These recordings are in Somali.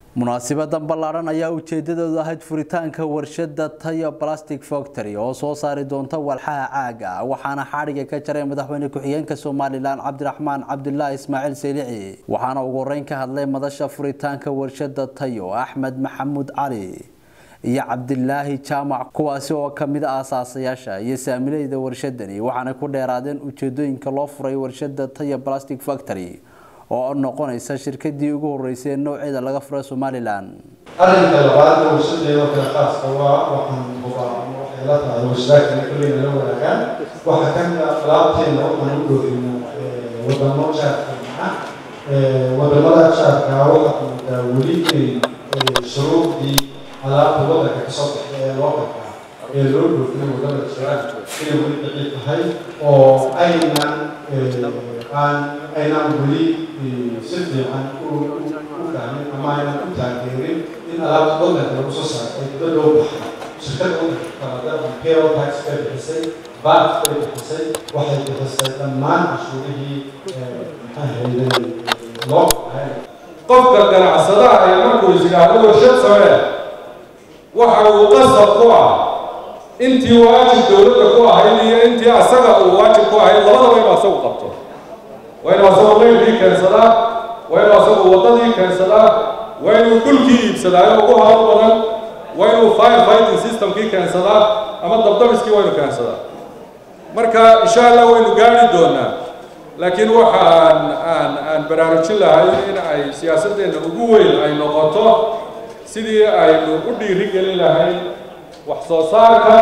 munaasibadan ballaaran ayaa ujeedadoodu ahayd furitaanka warshada tayo plastic factory oo soo saari doonta walxaha caaga waxaana xadhiga ka jaray madaxweyne ku-xigeenka somalilan cabdiraxmaan cabdulaahi ismaaciil seylici waxaana ugu horeyn ka hadlay madasha furitaanka warshada tayo axmed maxamuud cali iyo cabdilaahi jaamac kuwaasi oo kamid a aasaasayaasha iyo saamileyda warshadani waxaana ku dheeraadeen ujeedooyinka loo furay warshada tayo plastic factory oo noqonaysa shirkadii ugu horeysay ee nooceeda laga furay somalilan arrinka labaad ee warshadeeda kale khaaska waa waxaan hubaa ama waxay la tahay warshadaakana kulleyna la wadaagaan waxaa ka mid ah alaabteena waxaan u dhoofina wadamo jaarka maca wadamada jaarka waxaa moodaa weli inay shuruudii alaabta waddanka kasoo baxay ee loo qataa ee loo dhoofina wadamada jiraan inay weli daciif tahay oo aynan aan aynaan weli si fiican u fahmin ama aynan u taageerin in alaabta waddanka lagu soo saaro ay dibadda u baxay shirkadda waddanka kalada imperial tax bay bixisay bat bay bixisay waxay bixisay dhammaan cashuurihii maxaa loo qahay qofka ganacsadaha ee markuu is yidhaahdo warshad samee waxa uu qasab ku ah intii waajib dowladda ku ahayd iyo intii asaga uu waajib ku ahayd labadaba inuu asagu qabto waa inuu asagu leylkii keensadaa waa inuu asagu waddadii keensadaa waa inuu dhulkii iibsadaayo ugu hawl badan waa inuu fire fighting systemkii keensadaa ama dabdamiskii waa inuu keensadaa marka insha allah waynu gaari doonaa laakiin waxaan aan aan baraarujin lahay in ay siyaasaddeena ugu weyn ay noqoto sidii aynu u dhiiri gelin lahayn wax soo saarka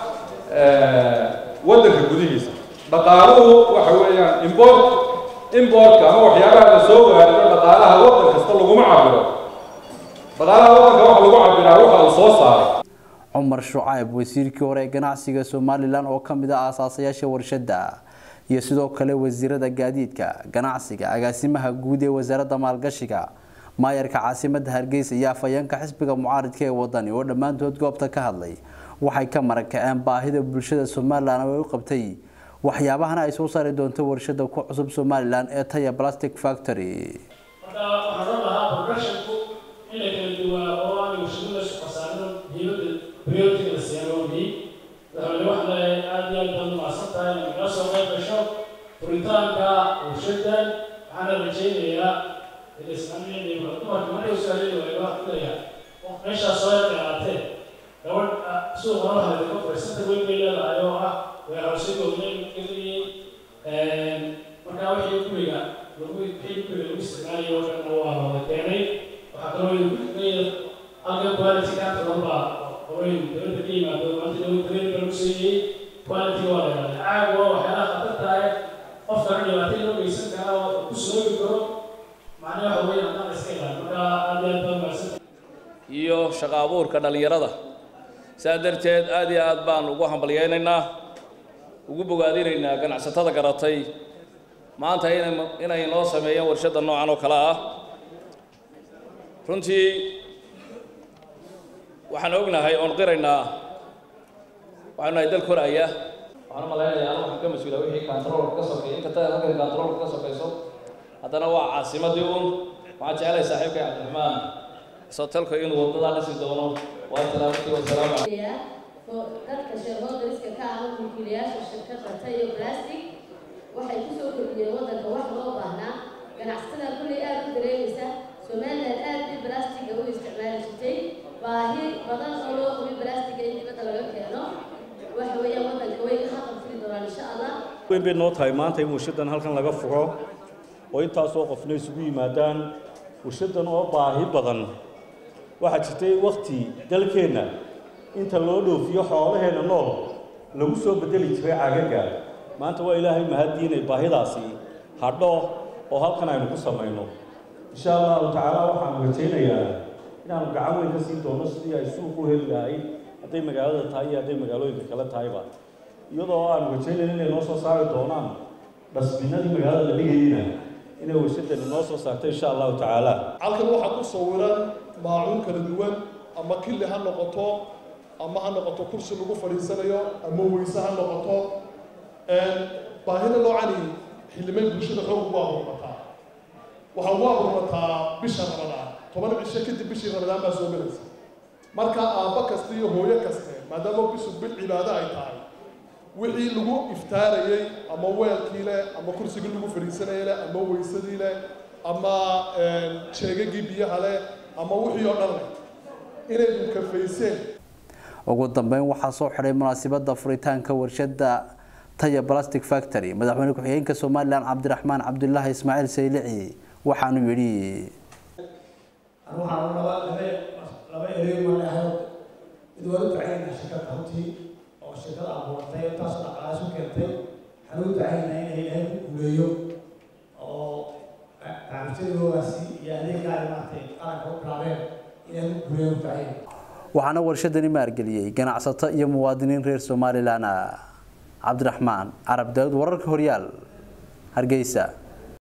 waddanka gudihiisa dhaqaaluhu waxa weeyaan import importka ama waxyaabaha la soo gaariyo dhaqaalaha waddan kasta laguma cabiro dhaqaalaha waddanka waxa lagu cabiraa waxa uu soo saaray cumar shucayb wasiirkii hore ee ganacsiga somalilan oo kamid ah aasaasayaasha warshada iyo sidoo kale wasiirada gaadiidka ganacsiga agaasimaha guud ee wasaaradda maalgashiga maayarka caasimada hargeysa iyo afhayeenka xisbiga mucaaridka ee wadani oo dhammaantood goobta ka hadlay waxay ka marakaceen baahida bulshada somalilan oo ay u qabtay waxyaabahana ay soo saari doonto warshada ku cusub somalilan ee taya plastic factory marka waxaan oran lahaa progressionku in la kala duwaa oo aan warshadada shaqasaarno diyadda priority la siiyaan oo muhiim madaxweyne waxaan leeyahay aad iyo aad baad umacsan tahay inay nala soo qayb gasho furitaanka warshadan waxaana rajaynayaa ilislamiyada dumarka markay usaalay waayo waxaan leeyahay meeshaas soo yar dheeraatee gabadh suuqa waxaa laga fursada weyn bay leedahay oo ah weerarshadooda geliyey markaa wixii guriga lagu wixii guriga lagu isticmaalayo oo dhanna waa wada keenay waxaa kaloo leeyahay halkan quality kaanta dhanbaa qorayn dowladda ka yimaado maanta dowladda dareen baa lagu siiyey quality waa la yidhahdaa caag waa waxyaalaha khatar tahay qofkana dhibaato loo geysan kara oo ku soogi karo macnaha waxa weeye haddaan iska ilaalin markaa aad iyo aad baa mahadsan iyo shaqo abuurka dhallinyarada saa darteed aad iyo aad baan ugu hambalyaynaynaa ugu bogaadinaynaa ganacsatada garatay maanta inay inay noo sameeyeen warshadda noocan oo kale ah runtii waxaan ognahay oon qiraynaa waxaanu nahay dal koraya waxaan u malaynayaa anu waxaan ka mas-uula wixii kantaroolka ka sokeeya inkasta halkan kantaroolka ka sokayso haddana waa caasimadii un waxaan jecelahay saaxiibkay cabdiraxmaan sotelka inuu wadadaa dhisi doono waa salaamatii wasalaamu dadka shareholderiska ka ah mulkiilayaasha shirkadda tayo plastic waxay kusoo kordhiyeen waddanka wax loo baahnaa ganacsatada kulley aada u dareemaysa somaliland aad bay blastiga u isticmaali jirtay baahi badan oo loo qabay blastiga in dibadda laga keeno waxa weeyaan waddanka way ka qabtiri doonaan insha allah weyn bay noo tahay maanta in warshadan halkan laga furo oo intaasoo qofna isugu yimaadaan warshadan oo baahi badan waxaa jirtay wakti dalkeenna inta loo dhoofiyo xoolaheenna nool lagu soo bedeli jiray cagaga maanta waa ilaahay mahadii inay baahidaasi hadho oo halkan aynu ku samayno insha allahu tacaala waxaanu rajaynayaa inaanu gacan weyn ka siin doono sidii ay suuq u heli lahayd hadday magaalada tahay iyo hadday magaalooyinka kale tahayba iyadoo aanu rajaynayno inay noo soo saari doonaan dhasbinadii magaalada la dhigayeyna inay warshadani noo soo saarto insha allahu tacaala halkan waxaa ku sawiran maacuun kala duwan ama killi ha noqoto ama ha noqoto kursi lagu fadhiisanayo ama weyse ha noqoto baahida noocani xildhibaan bulshada xoog ugu abuurmataa waxaa ugu abuurmataa bisha ramadaan toban cisho kadib bishii ramadaan baa soo gelaysa marka aabba kasta iyo hooyo kaste maadaama bisu bil cibaado ay tahay wixii lagu iftaarayey ama weelkii leh ama kursigii lagu fadhiisanayay leh ama weysadii leh ama jeegagii biyaha leh ama wixii oo dhan leh inay kafayseen ugu dambeyn waxaa soo xidhay munaasabada furitaanka warshada taya plastic factory madaxweyne ku-xigeenka somalilan cabdiraxmaan cabdulaahi ismaaciil saylici waxaanu yidhi waxaan laba laba laba erey ma leeyahay mid waa u ducaynaa shirkadda runtii oo shirkada abuurtay intaasoo dhaqaalaas u keentay waxaan u ducaynaa inay ilaahay ku guuleeyo oo barnaamijyadoodaasi iyo adeegaa ay maaragtay qaranka u bilaabeen inay ku guuleeyo u ducaynaa waxaana warshadani maalgeliyey ganacsato iyo muwaadiniin reer somalilan cabdiraxmaan carab daawud wararka horyaal hargeysa